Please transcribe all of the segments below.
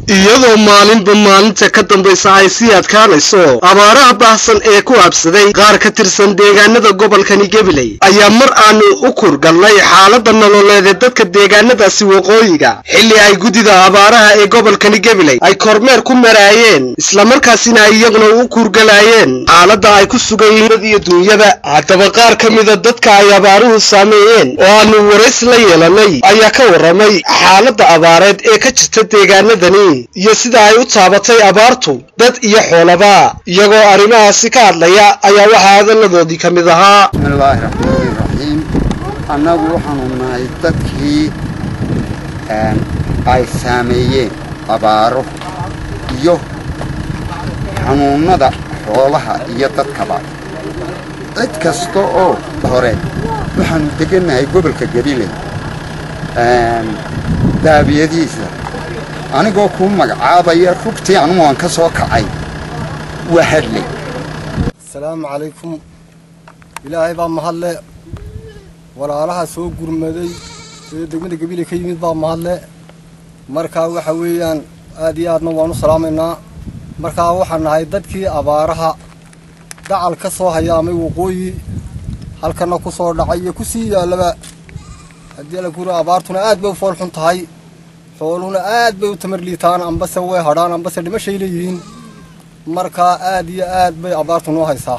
iyadoo maalinba maalinta ka dambaysa ay sii adkaanayso abaaraha baahsan ee ku habsaday qaar ka tirsan deegaanada gobolkani gabiley ayaa mar aanu u kurgalnay xaalada nololeed ee dadka deegaanadaasi waqooyiga xilli ay guddida abaaraha ee gobolkani gabiley ay kormeer ku maraayeen islamarkaasina ay iyaguna u kurgalaayeen xaaladda ay ku sugan yihiin iyo duunyada haddaba qaar ka mida dadka ay abaaruhu saameeyeen oo aanu warays la yeelanay ayaa ka warramay xaaladda abaareed ee ka jirta deegaanadani iyo sida ay u taabatay abaartu dad iyo xoolaba iyagoo arrimahaasi ka hadlaya ayaa waxaa hadalladoodii ka mid ahaa bismillaahi raxmaani raxiim annagu waxaanu nahay dadkii ay saameeyeen abaaro iyo xanuunnada xoolaha iyo dadkaba cid kasta oo hore waxaanu degannahay gobolka gabiley daabiyadiisa anigoo kuu magacaabaya rugtii anugu aan ka soo kacay waa hadlay asalaamu calaykum ilaahay baa mahadle walaalaha soo gurmaday ee degmada gabiley ka yimid baa mahadle markaa waxa weeyaan aad iyo aadna waan u salaamaynaa markaa waxaan nahay dadkii abaaraha dacal ka soo hayaamay waqooyi halkana ku soo dhacay iyo ku sii yaallaba haddii ala guri abaartuna aad bay u fool xun tahay xooluhuna aad bay u tamar liitaan ambase way hadhaan ambase dhimashay leeyihiin markaa aad iyo aad bay abaartu noo haysaa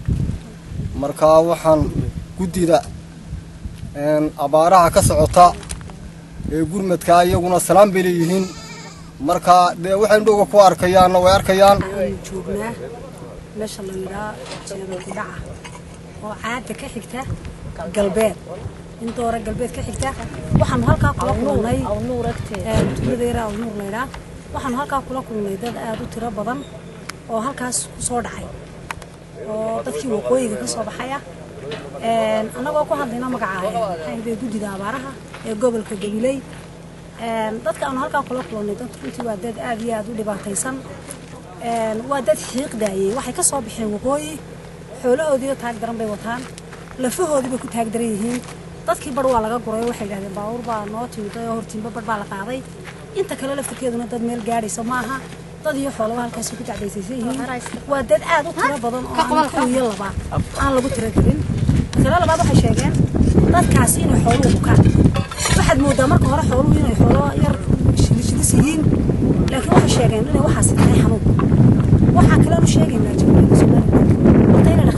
markaa waxaan guddida abaaraha ka socota ee gurmadkaa iyaguna salaan bay leeyihiin markaa dee waxay indhowga ku arkayaanna way arkayaan joognaa meesha la yidhaa jeeda kudhaca oo caada ka xigta galbeed intoora galbeed ka xigta waxaanu halkaa kula kulnay tuuladayra awnuur laydhaa waxaanu halkaa kula kulnay dad aada u tiro badan oo halkaas ku soo dhacay oo dadkii waqooyiga ka soo baxay ah annagoo ku hadlayna magaca maxaahday guddida abaaraha ee gobolka gabiley dadka aanu halkaa kula kulnay dad runtii waa dad aada iyo aada u dhibaataysan waa dad xiiq daayey waxay ka soo baxeen waqooyi xoolahoodiiyo taag daran bay wataan lafahoodii bay ku taag daran yihiin dadkii bar waa laga guray waxay yidhahdeen baabuur baa noo timiday oo hortiinba bar baa la qaaday inta kale laftirkeeduna dad meel gaadhaysa maaha dad iyo xoolaba halkaasi ku dacdaysaysan yihiin waa dad aad u tiro badan oo aan kow iyo laba aan lagu tiro gelin tiro labaad waxay sheegeen dadkaasi inay xooluhu bukaan waxaad moodaa marka hore xooluhu inay xoolo yar shidishidis yihiin laakiin waxay sheegeen inay waxaasi tahay xanuun waxaa kaleenu sheegaynaa jamhuuriyadda somaliland wata inay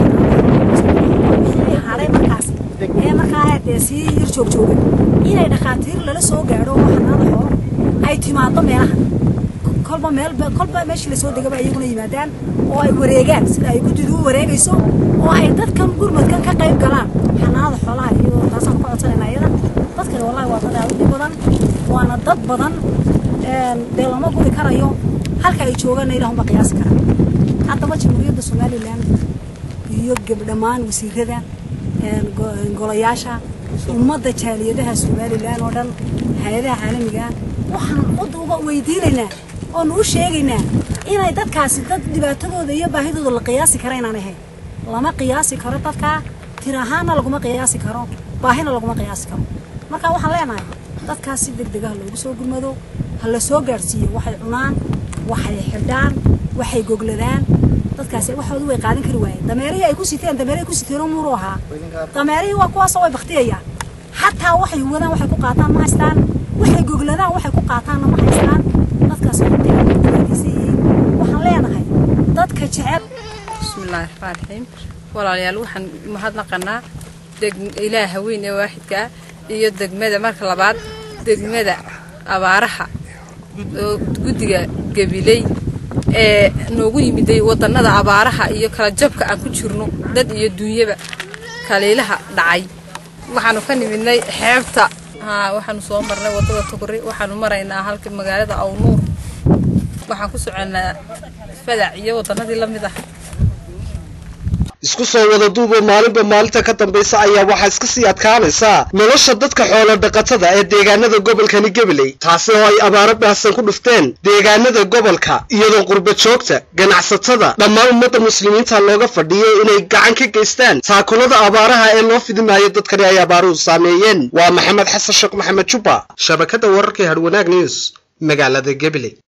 dhakhaatiir hadhay markaasi ee markaa dee sii yar joogjooga inay dhakhaatiir lala soo gaadho oo xanaada xoolo ay timaado meelaha kolba meel kolba meeshii lasoo degaba iyaguna yimaadaan oo ay wareegaan sida ay guddidu u wareegayso oo ay dadkan gurmadkan ka qayb galaan xanaanada xoolaha iyadoo taasaan ka codsanayna iyada dadkani wallahi waa dad aad u dhib badan waana dad badan dee lama guri karayo halka ay joogaanna ilaahunba qiyaasi kara haddaba jamhuuriyadda somaliland iyo dhammaan wasiirada golayaasha ummadda jaaliyadaha somalilan oo dhan hay-adaha caalamiga waxaan cod uga weydiinaynaa oonu u sheegaynaa inay dadkaasi dad dhibaatadooda iyo baahidooda la qiyaasi kara inaan ahayn lama qiyaasi karo dadkaa tir ahaanna laguma qiyaasi karo baahina laguma qiyaasi karo marka waxaan leenahay dadkaas si deg deg ah loogu soo gurmado ha la soo gaadhsiiyo waxay cunaan waxay xidhaan waxay gogladaan dadkaasi waxoodu way qaadan kari waayeen dameerihii ay ku siteen dameerihii ku siteen muuru ahaa dameerihii waa kuwaasoo way baktiyayaan xataa waxay wadaan waxay ku qaataan ma haystaan waxay gogladaan waxay ku qaataanna ma haystaan dadkaasi runtii aad u dhibaataysan yihiin waxaan leenahay dadka jecel bismillaahi raxmaan raxiim walaalayaal waxaan mahadnaqanaa ilaaha weyn ee waaxidka ah iyo degmada marka labaad degmada abaaraha oo guddiga gabiley ee noogu yimiday wadannada abaaraha iyo kala jabka aan ku jirno dad iyo duunyaba kaliilaha dhacay waxaanu ka nimidnay xeebta haa waxaanu soo marnay waddada tugri waxaanu maraynaa halka magaalada awnuur waxaan ku soconnaa fadac iyo waddannadii la mid ah isku soo wada duubo maalinba maalinta ka dambaysa ayaa waxaa iska sii adkaanaysaa nolosha dadka xoolo dhaqatada ee deegaanada gobolkani gabiley taasi oo ay abaaro baahsan ku dhufteen deegaanada gobolka iyadoo qurba joogta ganacsatada dhammaan ummadda muslimiinta looga fadhiyo inay gacan ka geystaan taakulada abaaraha ee loo fidimaayo dadkani ay abaaruhu saameeyeen waa maxamed xasan sheekh maxamed jubba shabakadda wararka ee hadwanaag news magaalada gabiley